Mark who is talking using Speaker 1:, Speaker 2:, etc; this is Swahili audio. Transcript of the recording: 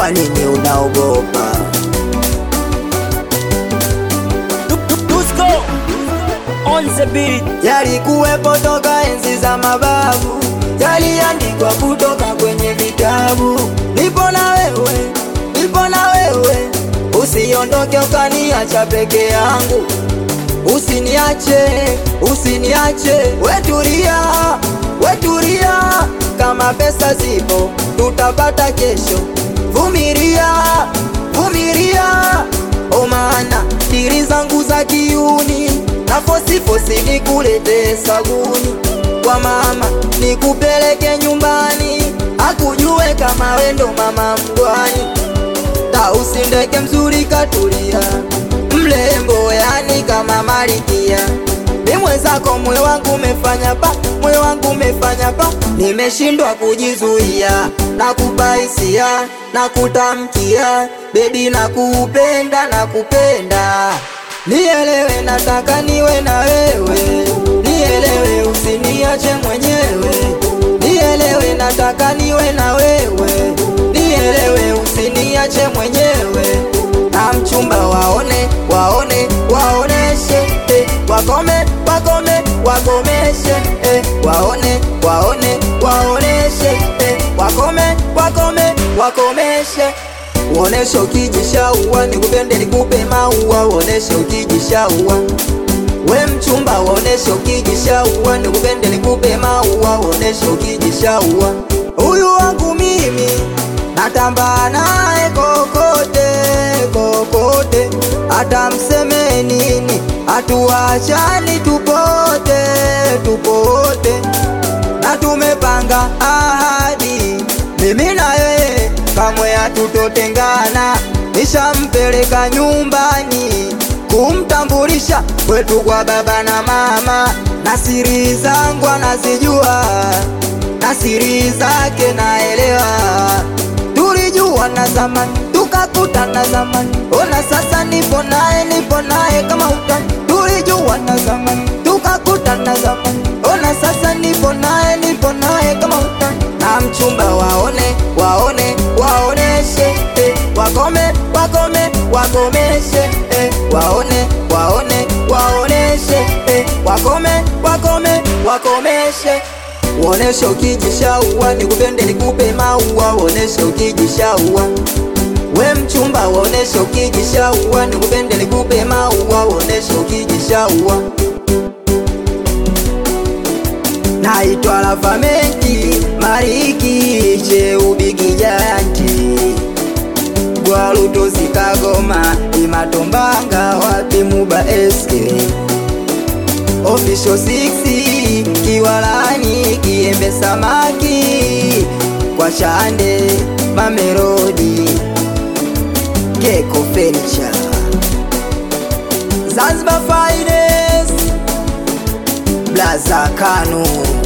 Speaker 1: kwa nini unaogopa?
Speaker 2: Dusko on the beat.
Speaker 1: Yalikuwepo toka enzi za mababu, yaliandikwa kutoka kwenye vitabu. Nipo na wewe, nipo na wewe, usiondoke ukaniacha peke yangu. Usiniache, usiniache, wetulia, wetulia, kama pesa zipo tutapata kesho. Vumilia, vumilia, o maana diri zangu za kiuni na fosifosi nikulete sabuni kwa mama, nikupeleke nyumbani, akujue kama wendo mama mgwani Tausi ndege mzuri katulia, mlembo yani kama malikia. Ni mwenzako moyo wangu umefanya pa, moyo wangu umefanya pa, nimeshindwa kujizuia na kupaisia na kutamkia, bebi na kupenda na kupenda, nielewe, nataka niwe na wewe, nielewe, usiniache mwenyewe, nielewe, nataka niwe na wewe, nielewe, usiniache mwenyewe na mchumba waone waone waoneshe eh, wakome wakome wakomeshe eh, waone waone waoneshe eh, wakome wakome wakomeshe uoneshe ukijishaua nikupende nikupe maua uoneshe ukijishaua we mchumba uoneshe ukijishaua nikupende nikupe maua uoneshe ukijishaua huyu wangu mimi natamba naye kokote kokote, hata mseme nini, hatuachani tupote tupote, na tumepanga ahadi, mimi na yeye kamwe hatutotengana. Nishampeleka nyumbani kumtambulisha kwetu kwa baba na mama, na siri zangu anazijua na siri zake naelewa. Tulijua na zamani tukakutana zamani, ona sasa nipo naye, nipo naye kama utani. Tulijua na zamani tukakutana zamani, ona sasa nipo naye, nipo naye kama utani. Na mchumba waone, waone, waoneshe eh, wakome, wakome, wakomeshe eh, waone, waone, waoneshe eh, wakome, wakome, wakomeshe Uoneshe ukijishaua, nikupende nikupe maua, uoneshe ukijishaua. We mchumba, uoneshe ukijishaua, nikupende nikupe maua, uoneshe ukijishaua. Naitwa Lavamenti Mariki Cheubigi Janti Gwalutosi Kagoma Imatombanga wapi Muba eske Official 6 Kiwalani Kiembe Samaki Kwa Chande Mamerodi Keko Furniture Zanzibar Finest Blaza Kanu